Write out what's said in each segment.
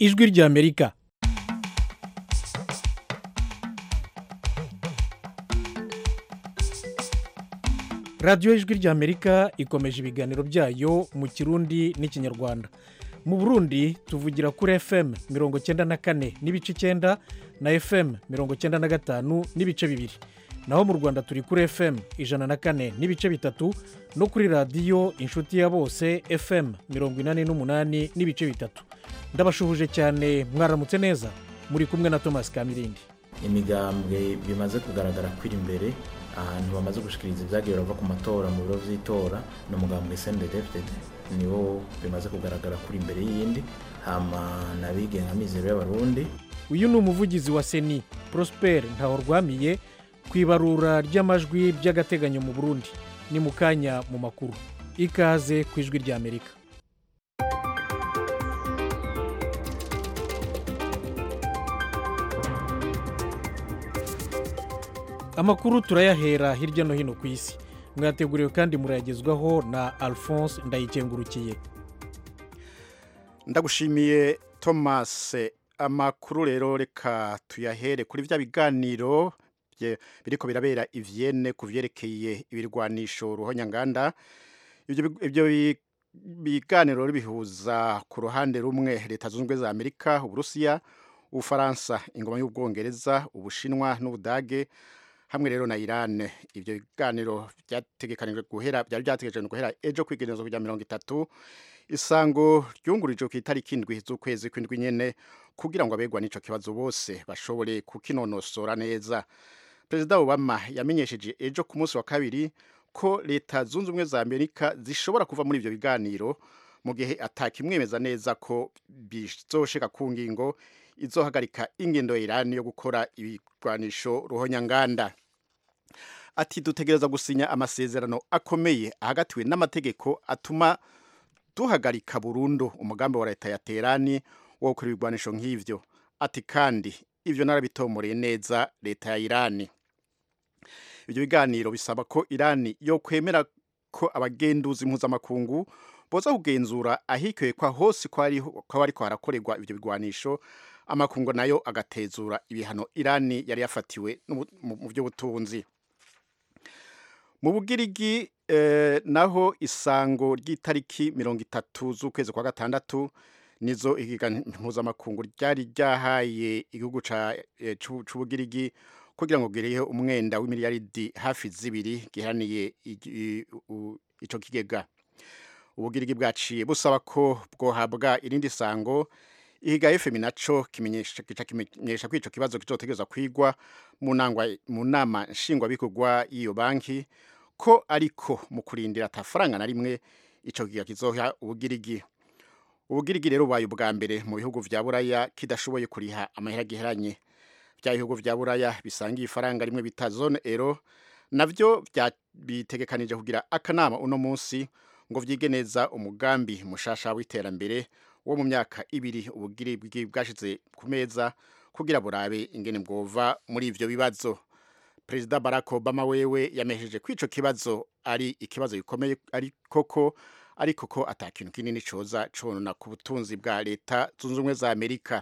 ijwi ry'amerika radiyo ijwi ry'amerika ikomeje ibiganiro byayo mu kirundi n'ikinyarwanda mu burundi tuvugira kuri fm mirongo cyenda na kane n'ibice icyenda na fm mirongo cyenda na gatanu n'ibice bibiri naho mu rwanda turi kuri fm ijana na kane n'ibice bitatu no kuri radiyo inshuti ya bose fm mirongo inani n'umunani n'ibice bitatu ndabashuhuje cyane mwaramutse neza muri kumwe na thomas kamirindi imigambwe bimaze kugaragara kwiri imbere ahantu bamaze gushikiriza ibyagiye barava ku matora mu biro by'itora ni umugambwe sendedefded niwo bimaze kugaragara kuri imbere y'iyindi hama nabigenga mizero y'abarundi uyu ni umuvugizi wa seni prosper ntahorwamiye ku ibarura ry'amajwi by'agateganyo mu burundi ni mu kanya mu makuru ikaze ku ijwi ry'amerika amakuru turayahera hirya no hino ku isi mwateguriwe kandi murayagezwaho na alphonse ndayikengurukiye ndagushimiye thomas amakuru rero reka tuyahere kuri bya biganiro bye- biriko birabera i Vienne ku vyerekeye ibirwanisho ruhonyanganda ibyo bi- ibyo bi- biganiro rero bihuza ku ruhande rumwe leta zunze ubumwe za amerika uburusiya ubufaransa ingoma y'ubwongereza ubushinwa n'ubudage hamwe rero na Iran ibyo biganiro byategekanijwe guhera byari byategekanijwe guhera ejo kwigerezo kujya mirongo itatu isango ryungurijwe ku itariki indwi z'ukwezi kw'indwi nyene kugira ngo abegwa n'ico kibazo bose bashobore kukinonosora neza perezida obama yamenyesheje ejo ku munsi wa kabiri ko leta zunze ubumwe za amerika zishobora kuva muri ivyo biganiro mu gihe atakimwemeza neza ko bizoshika ku ngingo izohagarika ingendo ya irani yo gukora ibigwanisho ruhonyanganda ati dutegereza gusinya amasezerano akomeye ahagatiwe n'amategeko atuma duhagarika burundu umugambi wa leta ya terani wo gukora ibigwanisho nk'ivyo ati kandi ivyo narabitomoreye neza leta ya irani ibyo biganiro bisaba ko irani yo kwemera ko abagenduzi mpuzamakungu boza kugenzura ahikekwa hose ko ari ko ariko harakorerwa ibyo bigwanisho amakungu nayo agatezura ibihano irani yari yafatiwe n'ubu- mu mu by'ubutunzi mu bugirigi eh, naho isango ry'itariki mirongo itatu z'ukwezi kwa gatandatu nizo igiga mpuzamakungu ryari ryahaye igihugu ca eh, c'u- c'ubugirigi kugira ngo gireho umwenda w'imiliyaridi hafi zibiri giharaniye igi- i- u- ico kigega ubugirigi bwaciye busaba ko bwohabwa irindi sango ihiga fm naco kimenyesha kica kimenyesha ko ico kibazo kizotegerezwa kwigwa mu nangwa- mu nama nshingwabikorwa y'iyo banki ko ariko mu kurindira atafaranga na rimwe ico kiga kizoha ubugirigi ubugirigi rero bubaye ubwa mbere mu bihugu vya buraya kidashoboye kuriha amahera giheranye bya bihugu vya buraya bisangiye ifaranga rimwe bita zone ero navyo vya- bitegekanije kugira akanama uno munsi ngo vyige neza umugambi mushasha w'iterambere wo mu myaka ibiri ubugirigi bwashize ku meza kugira burabe ingene bwova muri ivyo bibazo perezida barack obama wewe yamesheje ko ico kibazo ari ikibazo gikomeye ari koko ariko ko ata kintu kinini coza conona ku butunzi bwa leta zunze ubumwe za amerika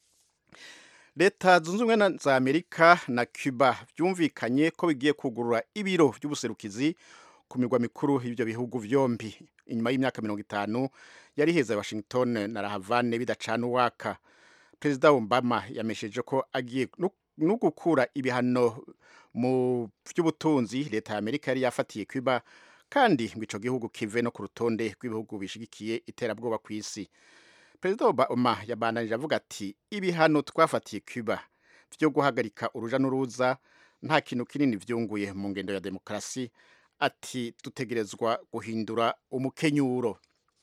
leta zunze ubumwe na- za amerika na cuba byumvikanye ko bigiye kugurura ibiro by'ubuserukizi ku mirwa mikuru y'ibyo bihugu vyombi inyuma y'imyaka mirongo itanu yari heza washington na rahavane bidacana uwaka perezida obama yamesheje ko agiye no- no gukura ibihano mu by'ubutunzi leta ya amerika yari yafatiye cuba kandi ngo ico gihugu kive no ku rutonde rw'ibihugu bishigikiye iterabwoba ku isi perezida obama yabandanije avuga ati ibihano twafatiye cuba byo guhagarika uruja n'uruza nta kintu kinini vyunguye mu ngendo ya demokarasi ati dutegerezwa guhindura umukenyuro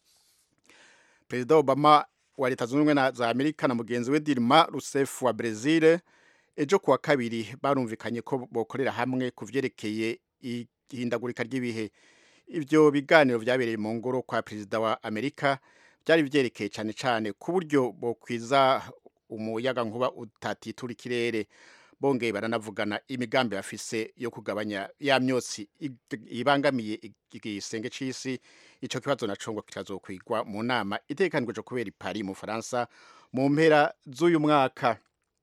perezida obama wa leta zunze ubumwe na- za amerika na mugenzi we dilma rousseff wa brezil ejo kuwa kabiri barumvikanye ko bokorera hamwe ku vyerekeye ihindagurika ry'ibihe ivyo biganiro vyabereye mu ngoro kwa perezida wa amerika byari vyerekeye cane cane ku buryo bokwiza umuyaga nkuba utatitura ikirere bongeye baranavugana imigambi bafise yo kugabanya ya myotsi ibangamiye igisenge c'isi ico kibazo naco ngo kitazokwigwa mu nama itegekanijwe kubera i Paris mu Faransa mu mpera z'uyu mwaka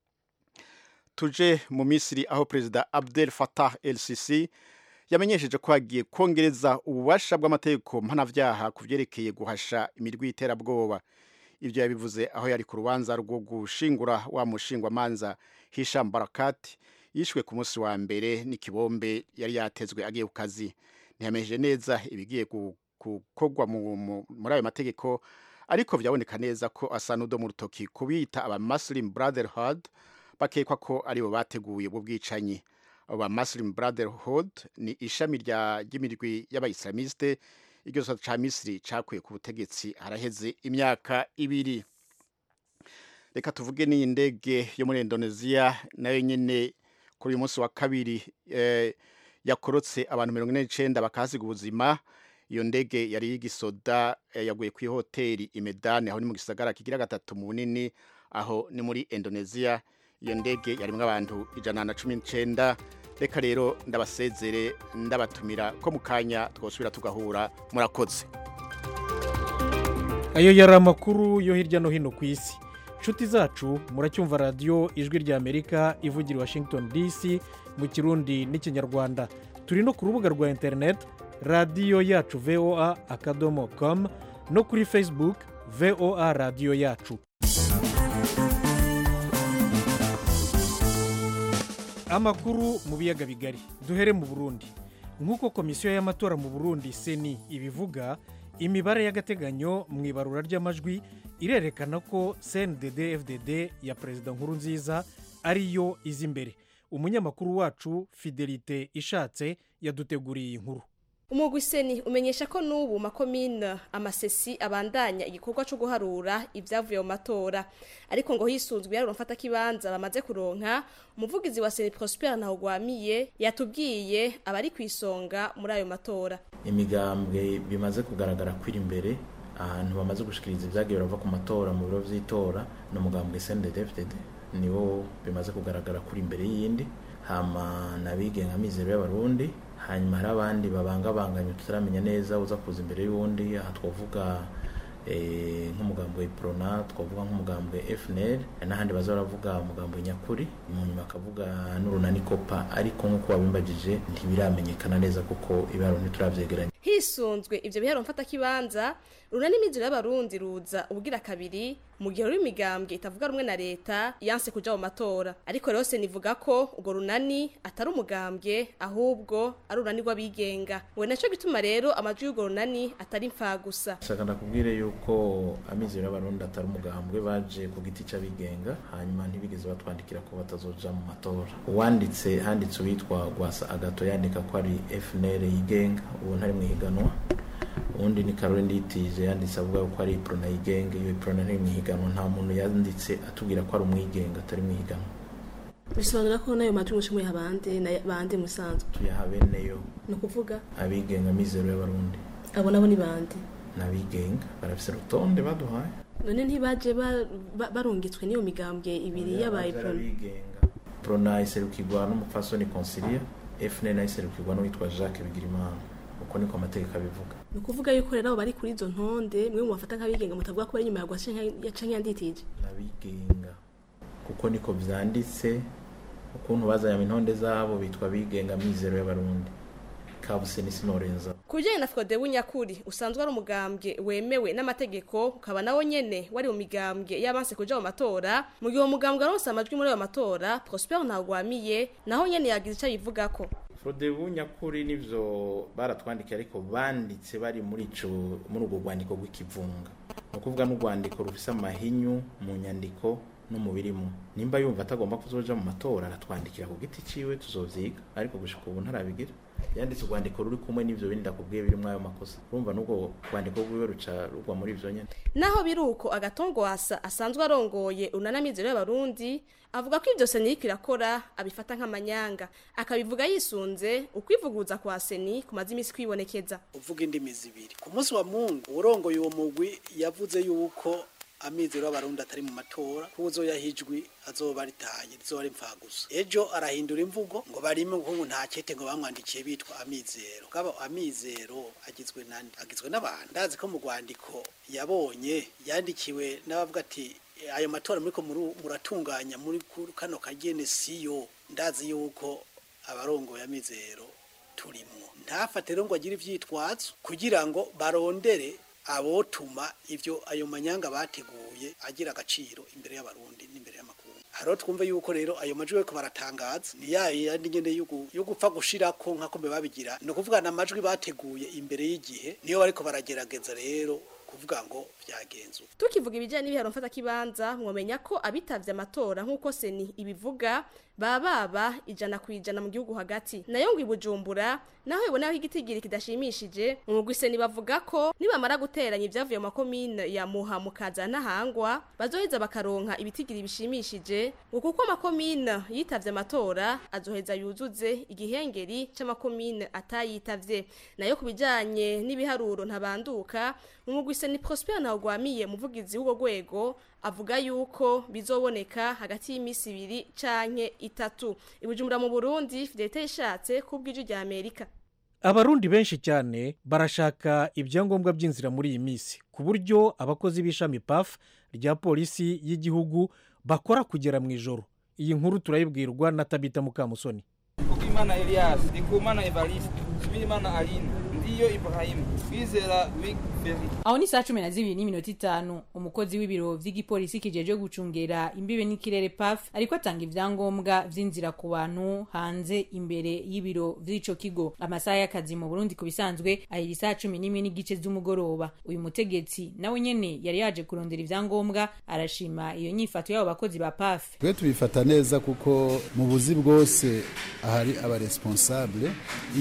tuje mu Misiri aho perezida Abdel Fattah el-Sisi yamenyesheje ko hagiye kongereza ububasha bw'amategeko mpanavyaha ku vyerekeye guhasha imirwi y'iterabwoba ibyo yabivuze aho yari ku rubanza rwo gushingura wa mushingwamanza Hisham Barakat yishwe ku munsi wa mbere n'ikibombe yari yatezwe agiye ku kazi ntiyamenyesheje neza ibigiye gukorwa muri ayo mategeko ariko vyaboneka neza ko asa n'udo mu rutoki kubita aba Muslim Brotherhood bakekwa ko aribo bateguye ubwo bwicanyi aba Muslim Brotherhood ni ishami rya ry'imirwi y'abayislamiste iryo sota ca Misiri cakuye ku butegetsi haraheze imyaka ibiri reka tuvuge n'iyi ndege yo muri Indonesia nayo nyene kuri uyu munsi wa kabiri eh, yakorotse abantu mirongo ine n'icenda bakahasiga ubuzima iyo ndege yari y'igisoda eh, yaguye ku hoteli imedani aho ni mu gisagara kigira gatatu mu bunini aho ni muri Indonesia iyo ndege yarimwo abantu ijana na cumi n'icenda reka rero ndabasezere ndabatumira ko mu kanya twosubira tugahura murakoze ayo yari amakuru yo hirya no hino ku isi inshuti zacu muracyumva radiyo ijwi rya amerika ivugira i washington dc mu kirundi n'ikinyarwanda turi no ku rubuga rwa interineti radiyo yacu voa akadomo komu no kuri facebook voa radiyo yacu amakuru mu biyaga bigari duhere mu burundi nk'uko komisiyo y'amatora mu burundi seni ibivuga imibare y'agateganyo mu ibarura ry'amajwi irerekana ko cndd fdd ya perezida nkuru nziza ariyo iza imbere umunyamakuru wacu fidelite ishatse yaduteguriye inkuru umugwi seni umenyesha ko n'ubu makomine amasesi abandanya igikorwa cyo guharura ibyavuye mu matora ariko ngo hisunzwe yarura mfatakibanza bamaze kuronka umuvugizi wa seni prosper ntawugwamiye yatubwiye abari ku isonga muri ayo matora imigambwe bimaze kugaragara kwiri imbere ahantu bamaze gushikiriza ibyagiye barava ku matora mu biro vy'itora ni umugambwe cndd niwo bimaze kugaragara kuri imbere y'iyindi hama nabigenga mizero y'abarundi hanyuma hari abandi babangabanganye tutaramenya neza uza kuza imbere y'uwundi aha twavuga nk'umugambwe iprona twavuga nk'umugambwe fnl n'ahandi baza baravuga umugambwe nyakuri mu nyuma akavuga n'urunani kopa ariko nk'uko wabimbagije ntibiramenyekana neza kuko ibiharo ntituravyegeranya hisunzwe ivyo biharo mfatakibanza runani imiziro y'abarundi ruza ubugira kabiri mu gihe ruri imigambwe itavuga rumwe na leta yanse kuja mu matora ariko rero nivuga ko urwo runani atari umugambwe ahubwo ari urunani rw'abigenga we naco gituma rero amajwi y'urwo runani atari mfa gusa shaka ndakubwire yuko amizero y'abarundi atari umugambwe baje ku giti c'abigenga hanyuma ntibigeze batwandikira ko batazoja mu matora uwanditse handitse uwitwa gwasa agato yandika ko ari fnl yigenga ubu ntari mu higanwa ubundi ni Caroline Nditije yanditse avuga ko ari Prona yigenga iyo Prona ntari mu higanwa nta muntu yanditse atubwira ko ari umwigenga atari mu higanwa bisobanura ko nayo majwi mushimuye abandi na bandi musanzwe tuyaha beneyo ni ukuvuga abigenga mizero y'abarundi abo nabo ni bandi n'abigenga barafise urutonde baduhaye none ntibaje barungitswe n'iyo migambwe ibiri y'abaye abigenga Prona iserukirwa n'umupfasoni Consilia FNL nayo iserukirwa n'uwitwa Jacques Bigirimana uko niko amategeko abivuga ni ukuvuga yuko rero abo bari kuri izo ntonde mwe mubafata nk'abigenga mutavuga ko bari inyuma ya gwashe canke yanditije n'abigenga kuko niko vyanditse ukuntu bazanye intonde zabo bitwa abigenga mizero y'abarundi kabuse n'isinorenza ku bijyanye na frodebu nyakuri usanzwe ari umugambwe wemewe n'amategeko ukaba nawo nyene wari mu migambwe y'abanse kuja mu matora mu gihe uwo mugambwe aronse amajwi muri ayo matora prosper ntagwamiye naho nyene yagize ico ayivugako frodebu nyakuri nivyo baratwandikiye ariko banditse bari muri ico muri urwo rwandiko rw'ikivunga ni ukuvuga n'urwandiko rufise amahinyu mu nyandiko no mu birimo nimba yumva atagomba kuzoja mu matora aratwandikira ku giti ciwe tuzovyiga ariko gushika ubu ntarabigira yanditse urwandiko ruri kumwe n'ivyo bindi ndakubwiye birimwo ayo makosa urumva n'ubwo rwandiko rwiwe ruca rugwa muri ivyo nyene naho biri uko agatongwasa asanzwe arongoye unanamizero y'abarundi avuga ko ivyo seni iriko irakora abifata nk'amanyanga akabivuga yisunze ukwivuguruza kwa seni kumaze imisi kwibonekeza uvuga indimi zibiri ku munsi wa mungu urongoye uwo mugwi yavuze yuko amizero y'abarundi atari mu matora ko uzoyahijwi azoba ritaye rizoba ari gusa ejo arahindura imvugo ngo barime ngo nta kete ngo bamwandikiye bitwa amizero kaba amizero agizwe nande agizwe n'abantu ndazi ko mu rwandiko yabonye yandikiwe n'abavuga ati ayo matora muriko muratunganya muri kano kagene siyo ndazi yuko abarongoye amizero turimo ntafate rero ngo agire ivyitwazo kugira ngo barondere abotuma ivyo ayo manyanga bateguye agira agaciro imbere y'abarundi n'imbere y'amakungu haro twumve yuko rero ayo majwi bariko baratangaza ni ya yandi nyene yo gupfa gushirako nk'ako mbe babigira ni ukuvuga amajwi bateguye imbere y'igihe niyo bariko baragerageza rero kuvuga ngo byagenzuwe tukivuga ibijyanye n'ibiharo mfatakibanza mwamenya ko abitavye amatora nk'uko seni ibivuga baba baba ijana ku ijana mu gihugu hagati nayo ngo ibujumbura naho ibonaho igitigiri kidashimishije mu mugwi seni bavuga ko nibamara guteranya ibyavuye mu makomine ya muha mukaza n'ahangwa bazoheza bakaronka ibitigiri bishimishije ngo kuko amakomine yitavye amatora azoheza yuzuze igihengeri c'amakomine atayitavye nayo ku bijanye n'ibiharuro ntabanduka mu mugwi seni prosper ntawugwamiye muvugizi w'ubwo rwego avuga yuko bizoboneka hagati y'imisi ibiri canke itatu ibujumbura mu burundi fidelite yishatse kubw'ijwi rya amerika abarundi benshi cyane barashaka ibyangombwa by'inzira muri iyi minsi ku buryo abakozi b'ishami paf rya polisi y'igihugu bakora kugera mu ijoro iyi nkuru turayibwirwa na tabita mukamusoni Ukimana Elias, Ndikumana Evariste, Subirimana Aline, Ndiyo Ibrahim, Kwizera Wig Ferry. aho ni saa cumi na zibiri n'iminota itanu umukozi w'ibiro vy'igipolisi kijejwe gucungera imbibe n'ikirere paf ariko atanga ivyangombwa vy'inzira ku bantu hanze imbere y'ibiro vy'ico kigo amasaha y'akazi mu burundi ku bisanzwe ahera isaha cumi n'imwe n'igice z'umugoroba uyu mutegetsi nawe nyene yari yaje kurondera ivyangombwa arashima iyo nyifato y'abo bakozi ba paf twe tubifata neza kuko mu buzi bwose ahari abaresponsable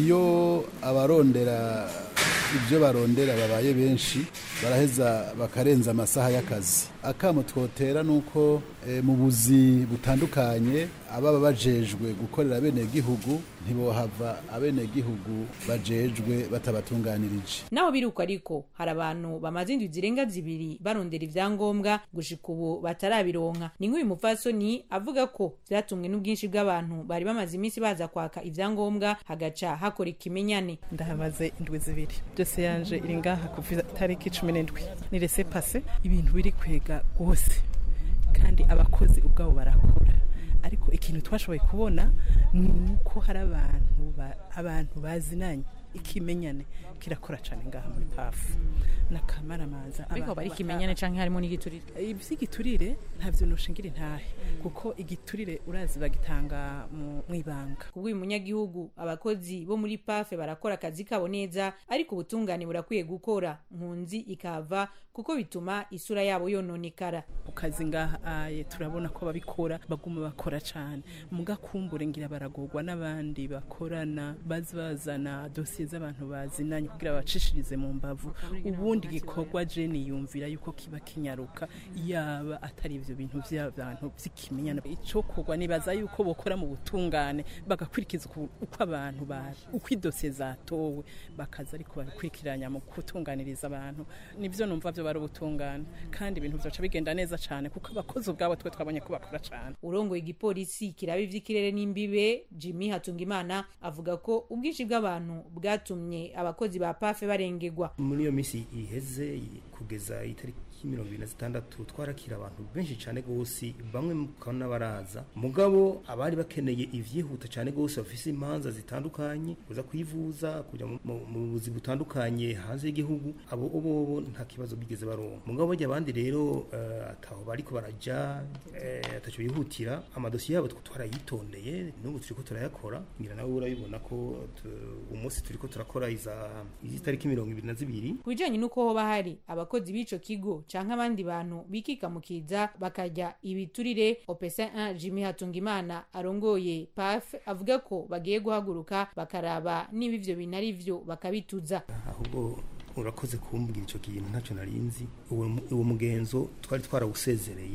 iyo abarondera ibyo barondera babaye benshi baraheza bakarenza amasaha y'akazi akamo twotera ni uko eh, mu buzi butandukanye ababa bajejwe gukorera bene gihugu ntibohava abene gihugu bajejwe batabatunganirije naho biruko ariko hari abantu bamaze indwi zirenga zibiri barondera ivyangombwa gushika ubu batarabironka ni nk'uyu mupfasoni avuga ko vyatumwe n'ubwinshi bw'abantu bari bamaze iminsi baza kwaka ivyangombwa hagaca hakora ikimenyane ndahamaze indwi zibiri byose yanje iri ngaha kuva itariki cumi n'indwi ni rese pase ibintu biri kwega rwose kandi abakozi ubwabo barakora ariko ikintu twashoboye kubona ni uko hari abantu ba- abantu bazinanye ikimenyane kirakora cyane ngaha muri pafu n'akamaramaza ariko bari ikimenyane canke harimo n'igiturire iby'igiturire ntabyo nushingira intahe kuko igiturire urazi bagitanga mu mu ibanga kubw'uyu munyagihugu abakozi bo muri pafe barakora akazi kabo neza ariko ubutungane burakwiye gukora nkunzi ikava kuko bituma isura yabo yononekara ku kazi ngaha aye turabona ko babikora baguma bakora cyane mugakumbure ngira baragorwa n'abandi bakorana baza bazana dosiye z'abantu bazinanye kugira babacishirize mu mbavu ubundi gikorwa jeni yumvira yuko kiba kinyaruka yaba atari ivyo bintu vy'abantu vy'ikimenyana ico kugwa nibaza yuko bokora mu butungane bagakurikiza uku- uko abantu ba uko idosiye zatowe bakaza ariko barakurikiranya mu gutunganiriza abantu nivyo numva vyo bari ubutungane kandi ibintu vyoca bigenda neza cane kuko abakozi ubwabo twe twabonye ko bakora cane urongoye igipolisi kiraba ivy'ikirere n'imbibe jimmy hatungimana avuga ko ubwinshi bw'abantu bwatumye abakozi ba pafe barengegwa muri iyo minsi iheze kugeza itariki mirongo ibiri na zitandatu twarakira abantu benshi cyane rwose bamwe mukabona baraza mugabo abari bakeneye ivyihuta cyane rwose bafise imanza zitandukanye kuza kwivuza kujya mu- mu mu buzi butandukanye hanze y'igihugu abo bobo nta kibazo bigeze baronka mugabo bajya abandi rero eh, ataho bariko baraja eh, ataco bihutira amadosiye yabo twe twarayitondeye n'ubu turiko turayakora ngira nawe urabibona ko tu- umunsi turiko turakora iza izitariki mirongo ibiri na zibiri ku bijanye n'uko hoba hari abakozi b'ico kigo canke abandi bantu bikikamukiza bakarya ibiturire opesa 1 jimmy hatungimana arongoye paf avuga ko bagiye guhaguruka bakaraba niba ivyo bintu ari vyo bakabituza ahubwo urakoze kumbwira icyo kintu ntacyo narinzi uwo uwo mugenzo twari twarawusezereye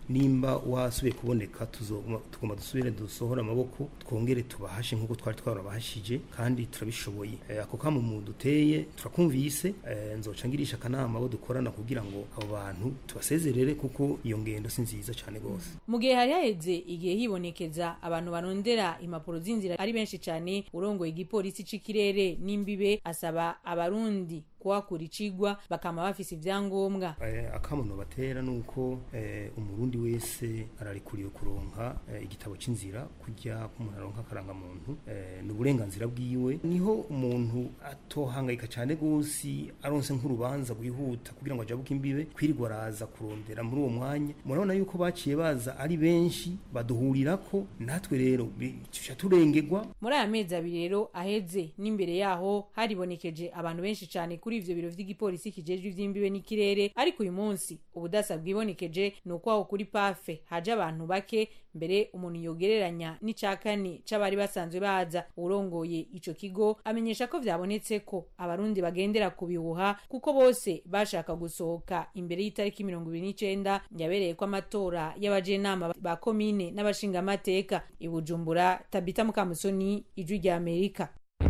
nimba wasubiye kuboneka tuzoguma tugomba dusubire dusohore amaboko twongere tubahashe nk'uko twari twarabahashije kandi turabishoboye Eh, ako kamo mu duteye turakumvise eh, nzoca ngirisha akanama abo dukorana kugira ngo abo bantu tubasezerere kuko iyo ngendo si nziza cyane rwose mu gihe hari haheze igihe hibonekeza abantu barondera impapuro z'inzira ari benshi cyane urongoye igipolisi c'ikirere n'imbibe asaba abarundi kuhakura icigwa bakama bafise ivyangombwa Eh, akamono batera nuko eh, umurundi wese ararikuriye kuronka eh, igitabo c'inzira kujya kumuntu aronka akaranga muntu eh, ni uburenganzira bwiwe niho umuntu atohangayika cyane gose aronse nk'urubanza rwihuta kugira ngo ajabuke imbibe kwirirwa araza kurondera muri uwo mwanya murabona yuko baciye baza ari benshi baduhurirako natwe rero tuca turengegwa muri aya mezi abiri rero aheze n'imbere yaho haribonekeje abantu benshi cyane kuri ivyo biro vy'igipolisi kijejwe ivy'imbibe n'ikirere ariko uyu munsi ubudasa bwibonekeje ni uko aho kuri pafe haje abantu bake mbere umuntu yogereranya n'ica kane c'abari basanzwe baza urongoye ico kigo amenyesha ko vyabonetse ko abarundi bagendera ku bihuha kuko bose bashaka gusohoka imbere y'itariki mirongo ibiri n'icenda yabereye ko amatora y'abajenama ba komine n'abashingamateka i bujumbura tabita mukamusoni ijwi rya amerika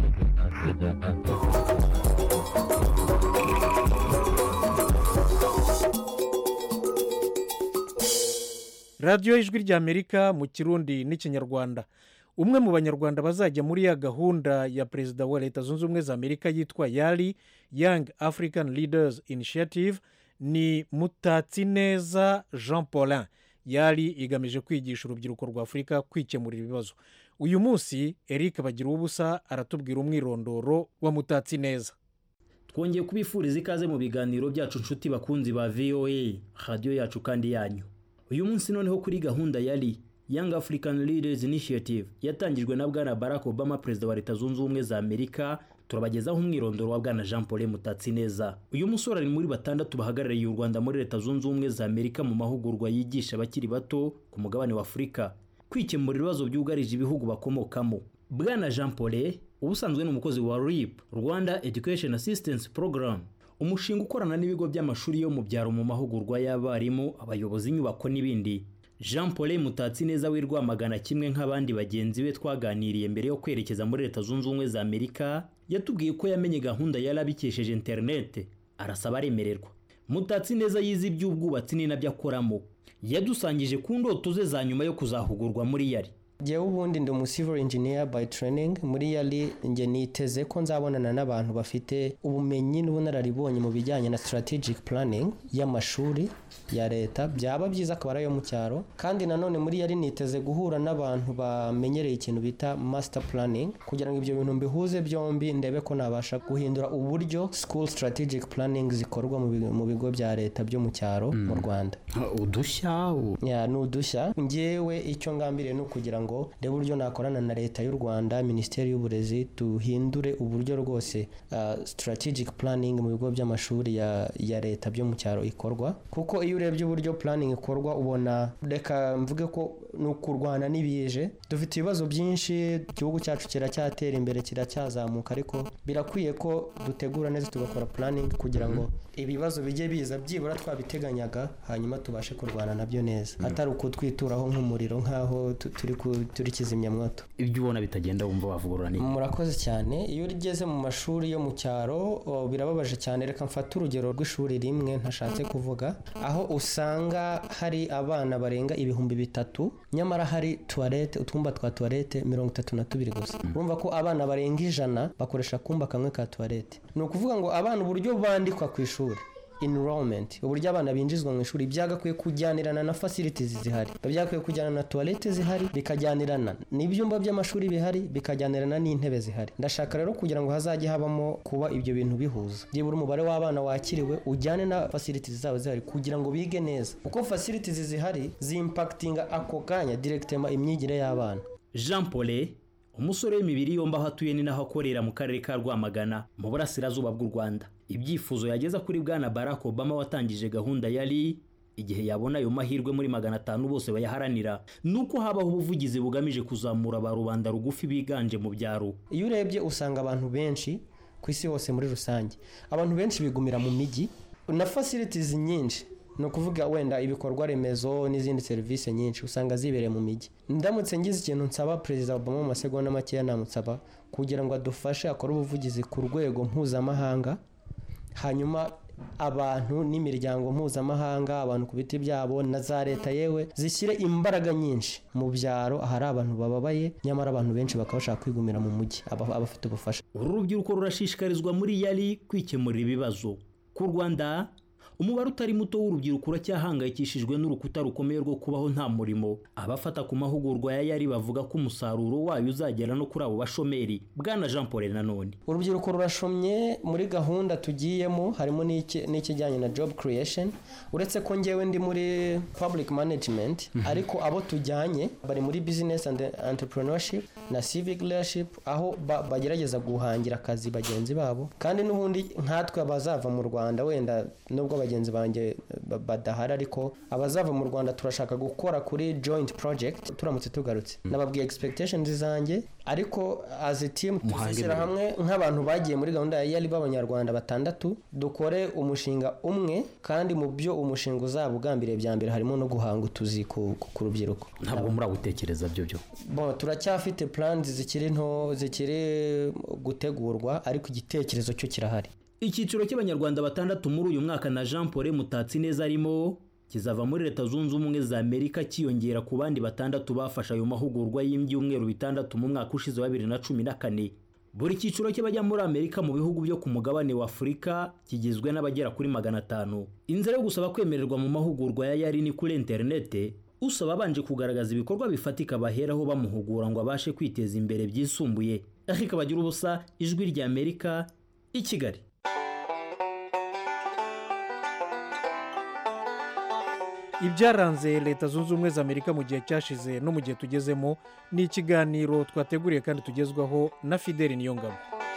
radiyo ijwi ry'amerika mu kirundi n'ikinyarwanda umwe mu banyarwanda bazajya muri ya gahunda ya perezida wa leta zunze ubumwe za amerika yitwa yari young african leaders initiative ni mutatsineza jean paulin yari igamije kwigisha urubyiruko rwa afurika kwikemurira ibibazo uyu munsi eric bagira ubusa aratubwira umwirondoro wa mutatsineza twongeye kubifuriza ikaze mu biganiro byacu nshuti bakunzi ba voa radiyo yacu kandi yanyu uyu munsi noneho kuri gahunda yari young african leaders initiative yatangijwe na bwana barack obama perezida wa leta zunze ubumwe za amerika turabagezaho umwirondoro wa bwana jean paul mutatsineza uyu musore ari muri batandatu bahagarariye u rwanda muri leta zunze ubumwe za amerika mu mahugurwa yigisha abakiri bato ku mugabane wa afurika kwikemura ibibazo byugarije ibihugu bakomokamo bwana jean paul ubusanzwe ni umukozi wa rip rwanda education assistance program umushinga ukorana n'ibigo by'amashuri yo mu byaro mu mahugurwa y'abarimu abayobozi inyubako n'ibindi jean paul mutatsi neza w'i rwamagana kimwe nk'abandi bagenzi be twaganiriye mbere yo kwerekeza muri leta zunze ubumwe za amerika yatubwiye ko yamenye gahunda yari abikesheje interinete arasaba aremererwa mutatsi neza yize iby'ubwubatsi ni nabyo akoramo yadusangije ku ndoto ze za nyuma yo kuzahugurwa muri yari Jyewe ubundi ndi umu civil engineer by training muri yari njye niteze ko nzabonana n'abantu bafite ubumenyi n'ubunararibonye mu bijyanye na strategic planning y'amashuri ya leta byaba byiza akaba ari ayo mu cyaro kandi nanone muri yari niteze guhura n'abantu bamenyereye ikintu bita master planning kugira ngo ibyo bintu mbihuze byombi ndebe ko nabasha guhindura uburyo school strategic planning zikorwa mu bigo- mu bigo bya leta byo mu cyaro mu Rwanda udushya ya ni udushya ngewe icyo ngambiriye ni ukugira ngo ndebe uburyo nakorana na leta y'u rwanda minisiteri y'uburezi duhindure uburyo rwose uh, strategic planning mu bigo by'amashuri ya, ya leta byo mu cyaro ikorwa kuko iyo urebye uburyo planning ikorwa ubona reka mvuge ko ni ukurwana n'ibije dufite ibibazo byinshi igihugu cyacu kiracyatera imbere kiracyazamuka ariko birakwiye ko dutegura neza tugakora planning kugira ngo ibibazo bijye biza byibura twabiteganyaga hanyuma tubashe kurwana nabyo neza atari ukutwituraho nk'umuriro nk'aho tu- turi ku- turi kizimyamwoto ibyo ubona bitagenda wumva wavugurura ni murakoze cyane iyo ugeze mu mashuri yo mu cyaro o, birababaje cyane reka mfate urugero rw'ishuri rimwe ntashatse kuvuga aho usanga hari abana barenga ibihumbi bitatu nyamara hari tuwarete utwumba twa tuwarete mirongo itatu na tubiri gusa urumva ko abana barenga ijana bakoresha akumba kamwe ka tuwarete ni ukuvuga ngo abana uburyo bandikwa ku ishuri enrollment uburyo abana binjizwa mu ishuri byagakwiye kujyanirana na facilities zihari byagakwiye kujyana na toilette zihari bikajyanirana n'ibyumba by'amashuri bihari bikajyanirana n'intebe zihari ndashaka rero kugira ngo hazajye habamo kuba ibyo bintu bihuza byibura umubare w'abana wakiriwe ujyane na facilities zabo zihari kugira ngo bige neza kuko facilities zihari zimpakitinga ako kanya directement imyigire y'abana jean paul umusore w'imibiri yombi aho atuye ni naho akorera mu karere ka rwamagana mu burasirazuba bw'u rwanda ibyifuzo yageza kuri bwana barack obama watangije gahunda yari igihe yabona ayo mahirwe muri magana atanu bose bayaharanira ni uko habaho ubuvugizi bugamije kuzamura ba rubanda rugufi biganje mu byaro iyo urebye usanga abantu benshi ku isi hose muri rusange abantu benshi bigumira mu mijyi na facilities nyinshi ni ukuvuga wenda ibikorwa remezo n'izindi serivisi nyinshi usanga zibereye mu mijyi ndamutse ngize ikintu nsaba perezida obama mu masegonda makeya namusaba kugira ngo adufashe akore ubuvugizi ku rwego mpuzamahanga hanyuma abantu n'imiryango mpuzamahanga abantu ku biti byabo na za leta yewe zishyire imbaraga nyinshi mu byaro ahari abantu bababaye nyamara abantu benshi bakaba bashaka kwigumira mu mujyi aba- abafite ubufasha uru rubyiruko rurashishikarizwa muri yari kwikemurira ibibazo ku rwanda umubare utari muto w'urubyiruko uracyahangayikishijwe n'urukuta rukomeye rwo kubaho nta murimo abafata ku mahugurwa ya yari bavuga ko umusaruro wayo uzagera no kuri abo bashomeri bwana jean paul nanone urubyiruko rurashomye muri gahunda tugiyemo harimo n'iki- n'ikijyanye na job creation uretse ko ngewe ndi muri public management ariko abo tujyanye bari muri business and entrepreneurship na civic leadership aho ba- bagerageza guhangira akazi bagenzi babo kandi n'ubundi nkatwe abazava mu rwanda wenda nubwo bagenzi banjye ba- badahari ariko abazava mu rwanda turashaka gukora kuri joint project turamutse tugarutse nababwiye expectations zanjye ariko as a team tuzishyira hamwe nk'abantu bagiye muri gahunda ya yari b'abanyarwanda batandatu dukore umushinga umwe kandi mu byo umushinga uzaba ugambiriye bya mbere harimo no guhanga utuzi ku, ku, ku rubyiruko ntabwo muragutekereza byo byo bon turacyafite plans zikiri nto zikiri gutegurwa ariko igitekerezo cyo kirahari icyiciro cy'abanyarwanda batandatu muri uyu mwaka na jean paul mutatsi neza arimo kizava muri leta zunze ubumwe za amerika cyiyongera ku bandi batandatu bafashe ayo mahugurwa y'ibyumweru bitandatu mu mwaka ushize wa bibiri na cumi na kane buri cyiciro cy'abajya muri amerika mu bihugu byo ku mugabane wa afurika kigizwe n'abagera kuri magana atanu inzira yo gusaba kwemererwa mu mahugurwa ya yari ni kuri interinete usaba abanje kugaragaza ibikorwa bifatika baheraho bamuhugura ngo abashe kwiteza imbere byisumbuye ariko bagira ubusa ijwi rya amerika i kigali ibyaranze leta zunze ubumwe za amerika mu gihe cyashize no mu gihe tugezemo ni ikiganiro twateguriye kandi tugezwaho na fideli niyongabo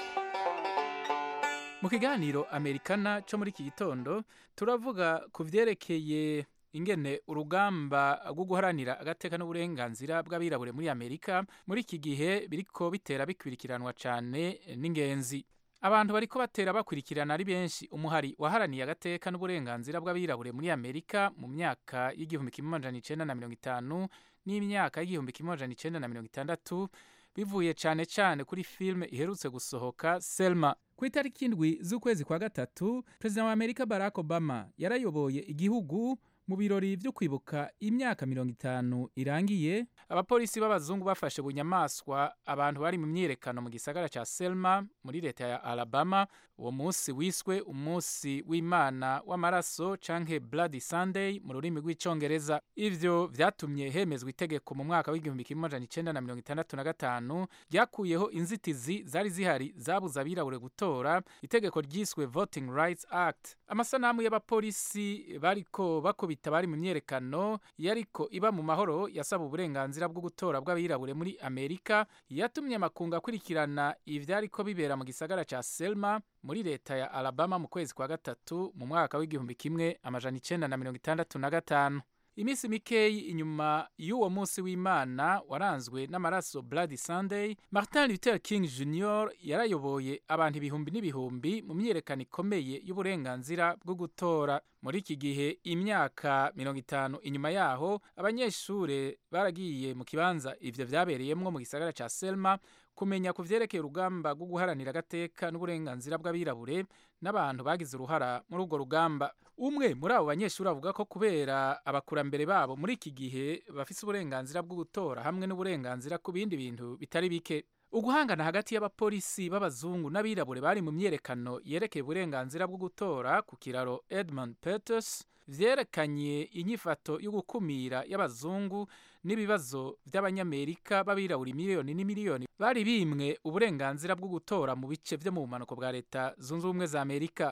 mu kiganiro amerikana cyo muri iki gitondo turavuga ku byerekeye ingene urugamba rwo guharanira agateka n'uburenganzira bw'abirabure muri amerika muri iki gihe biriko bitera bikurikiranwa cyane n'ingenzi abantu bariko batera bakurikirana ari benshi umuhari waharaniye agateka n'uburenganzira bw'abirabure muri amerika mu myaka y'igihumbi kimwe amajana icenda na mirongo itanu n'imyaka y'igihumbi kimwe amajana icenda na mirongo itandatu bivuye cyane cyane kuri filime iherutse gusohoka selma ku itariki indwi z'ukwezi kwa gatatu perezida wa amerika barack obama yarayoboye igihugu mu birori byo kwibuka imyaka mirongo itanu irangiye abapolisi b'abazungu bafashe bunyamaswa abantu bari mu myiyerekano mu gisagara cya selma muri leta ya alabama uwo munsi wiswe umunsi w'imana w'amaraso canke bloody sunday mu rurimi rw'icongereza ivyo vyatumye hemezwa itegeko mu mwaka w'igihumbi kimwe amajana icenda na mirongo itandatu na gatanu ryakuyeho inzitizi zari zihari zabuza abirabure gutora itegeko ryiswe voting rights act amasanamu y'abapolisi bariko bakubita bari mu myerekano yariko iba mu mahoro yasaba uburenganzira bwo gutora bw'abirabure muri amerika yatumye amakungu akurikirana ivyariko bibera mu gisagara ca selma muri leta ya alabama mu kwezi kwa gatatu mu mwaka w'igihumbi kimwe amajana icenda na mirongo itandatu na gatanu iminsi mikeyi inyuma y'uwo munsi w'imana waranzwe n'amaraso bloody sunday martin luther king jr yarayoboye abantu ibihumbi n'ibihumbi mu myiyerekano ikomeye y'uburenganzira bwo gutora muri iki gihe imyaka mirongo itanu inyuma yaho abanyeshuri baragiye mu kibanza ivyo vyabereyemwo mu gisagara ca selma kumenya ku vyerekeye urugamba rwo guharanira agateka n'uburenganzira bw'abirabure n'abantu bagize uruhara muri urwo rugamba umwe muri abo banyeshuri avuga ko kubera abakurambere babo muri iki gihe bafise uburenganzira bwo gutora hamwe n'uburenganzira ku bindi bintu bitari bike uguhangana hagati y'abapolisi b'abazungu n'abirabure bari mu myerekano yerekeye uburenganzira bwo gutora ku kiraro edmund peters vyerekanye inyifato yo gukumira y'abazungu n'ibibazo by'abanyamerika b'abirabura miliyoni n'imiliyoni bari bimwe uburenganzira bwo gutora mu bice vyo mu bumanuko bwa leta zunze ubumwe za amerika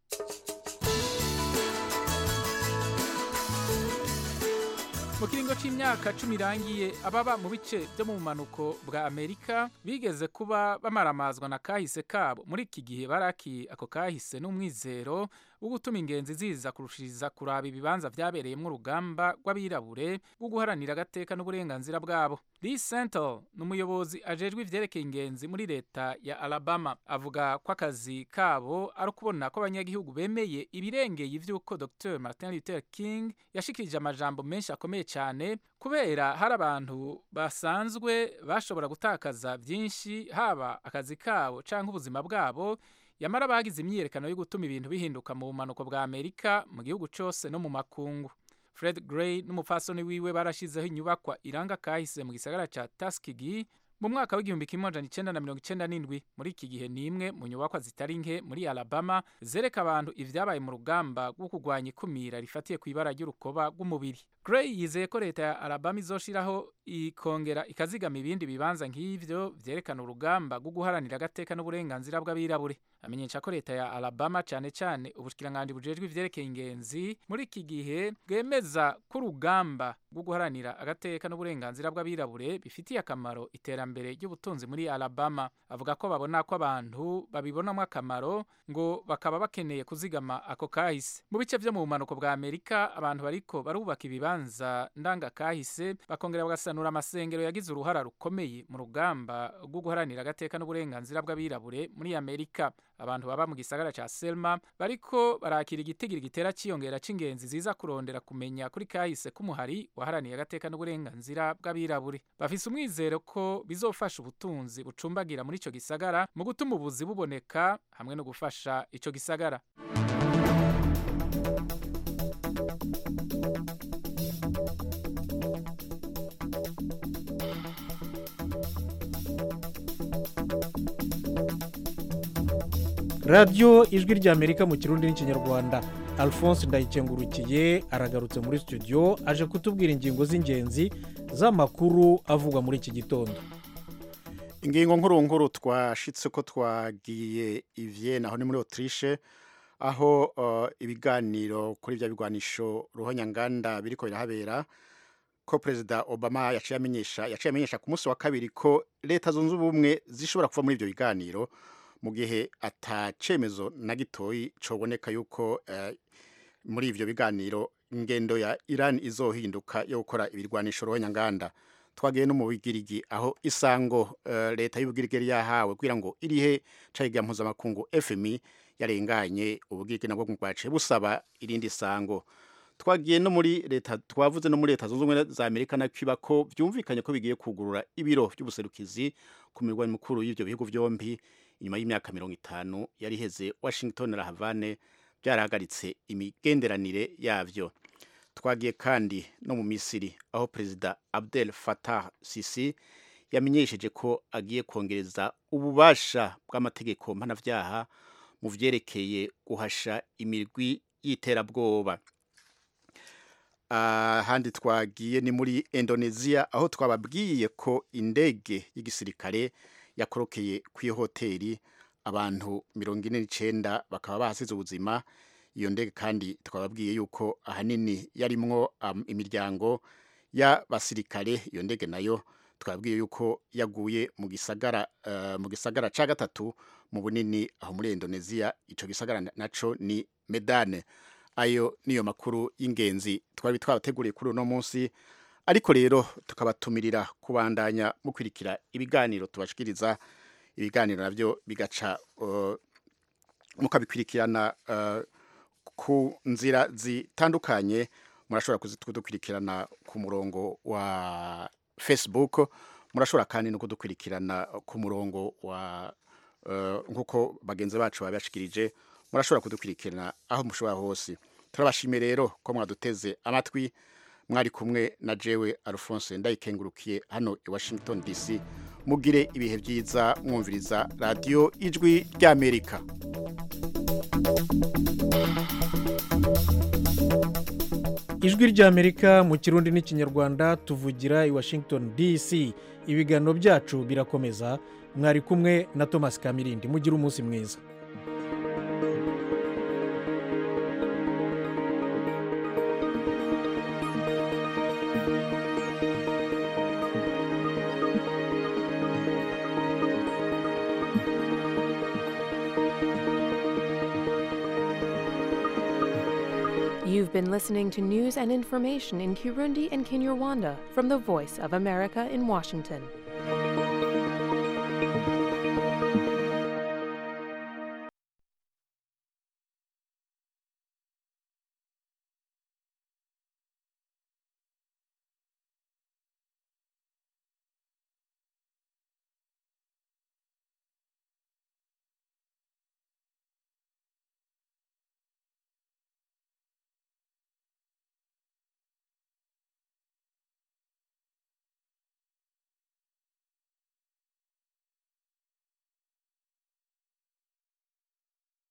mu kiringo c'imyaka cumi irangiye ababa mu bice byo mu bumanuko bwa amerika bigeze kuba bamaramazwa na kahise kabo muri iki gihe baraki ako kahise n'umwizero wo gutuma ingenzi ziza kurushiriza kuraba ibibanza vyabereyemwo urugamba rw'abirabure rwo guharanira agateka n'uburenganzira bwabo lee sentel ni umuyobozi ajejwe ivyerekeye ingenzi muri leta ya alabama avuga ko akazi kabo ari ukubona ko abanyagihugu bemeye ibirengeye ivy'uko dr martin luther king yashikirije amajambo menshi akomeye cyane kubera hari abantu basanzwe bashobora gutakaza byinshi haba akazi kabo canke ubuzima bwabo yamara bagize imyiyerekano yo gutuma ibintu bihinduka mu bumanuko bwa amerika mu gihugu cose no mu makungu fred gray n'umupfasoni wiwe barashizeho inyubakwa iranga kahise mu gisagara ca tuskegee mu mwaka w'igihumbi kimwe amajana icenda na mirongo icenda n'indwi muri iki gihe ni imwe mu nyubakwa zitari nke muri alabama zereka abantu ivyabaye mu rugamba rwo kurwanya ikumira rifatiye ku ibara ry'urukoba rw'umubiri gray yizeye ko leta ya alabama izoshiraho ikongera ikazigama ibindi bibanza nk'ivyo vyerekana urugamba rwo guharanira agateka n'uburenganzira bw'abirabure amenyesha ko leta ya alabama cane cane ubushikiranganji bujejwe ivyerekeye ingenzi muri iki gihe bwemeza ko urugamba rwo guharanira agateka n'uburenganzira bw'abirabure bifitiye akamaro iterambere ry'ubutunzi muri alabama avuga ko babona ko abantu babibonamo akamaro ngo bakaba bakeneye kuzigama ako kahise mu bice vyo mu bumanuko bwa amerika abantu bariko barubaka ibibanza ndangakahise bakongera bagasanura amasengero yagize uruhara rukomeye mu rugamba rwo guharanira agateka n'uburenganzira bw'abirabure muri amerika abantu baba mu gisagara ca selma bariko barakira igitigiri gitera ciyongera c'ingenzi ziza kurondera kumenya kuri kahise k'umuhari waharaniye agateka n'uburenganzira bw'abirabure bafise umwizero ko bizofasha ubutunzi bucumbagira muri ico gisagara mu gutuma ubuzi buboneka hamwe no gufasha ico gisagara radiyo ijwi ry'amerika mu kirundi n'ikinyarwanda alphonse ndayikengurukiye aragarutse muri studio aje kutubwira ingingo z'ingenzi z'amakuru avugwa muri iki gitondo ingingo nkuru nkuru twashitse ko twagiye ivye aho ni muri autriche aho uh, ibiganiro kuri bya bigwanisho ruhonyanganda biriko birahabera ko perezida obama yaciye amenyesha yaciye amenyesha ku munsi wa kabiri ko leta zunze ubumwe zishobora kuva muri ibyo biganiro mu gihe atacemezo na gitoyi coboneka yuko uh, muri ivyo biganiro ingendo ya Iran izohinduka yo gukora ibirwanisho ruhonyanganda twagiye no mu bigirigi aho isango uh, leta y'ubugirigi yahawe kugira ngo irihe cayiga mpuzamakungu FMI yarenganye ubugirigi nabwo bwaciye busaba irindi sango twagiye no muri leta twavuze no muri leta zunze ubumwe za Amerika na Cuba ko byumvikanye ko bigiye kugurura ibiro by'ubuserukizi ku mirwa mikuru y'ivyo bihugu vyombi inyuma y'imyaka mirongo itanu yari iheze Washington na Havane byarahagaritse imigenderanire yavyo twagiye kandi no mu misiri aho perezida abdel fatah sisi yamenyesheje ko agiye kongereza ububasha bw'amategeko mpanavyaha mu vyerekeye guhasha imirwi y'iterabwoba ahandi uh, twagiye ni muri indonesia aho twababwiye ko indege y'igisirikare yakorokeye ku hoteli abantu mirongo ine n'icenda bakaba bahasize ubuzima iyo ndege kandi twababwiye yuko ahanini yarimwo um, imiryango y'abasirikare iyo ndege nayo twabwiye yuko yaguye mu gisagara uh, mu gisagara ca gatatu mu bunini aho muri Indonesia ico gisagara naco ni Medane ayo niyo makuru y'ingenzi twari twabateguriye kuri uno munsi ariko rero tukabatumirira kubandanya mukwirikira ibiganiro tubashikiriza ibiganiro navyo bigaca uh, mukabikwirikirana uh, ku nzira zitandukanye murashobora kudukurikirana ku murongo wa facebook murashobora kandi no kudukurikirana ku murongo wa nk'uko bagenzi bacu babashikirije murashobora kudukurikirana aho mushobora hose turabashimiye rero ko mwaduteze amatwi mwari kumwe na jewe alphonse ndayikengurukiye hano i washington dc mugire ibihe byiza mwumviriza radiyo ijwi ry'amerika ijwi ry'amerika mu kirundi n'ikinyarwanda tuvugira i washington dc ibiganiro byacu birakomeza mwari kumwe na thomas kamirindi mugire umunsi mwiza You've been listening to news and information in Kirundi and Kinyarwanda from the Voice of America in Washington.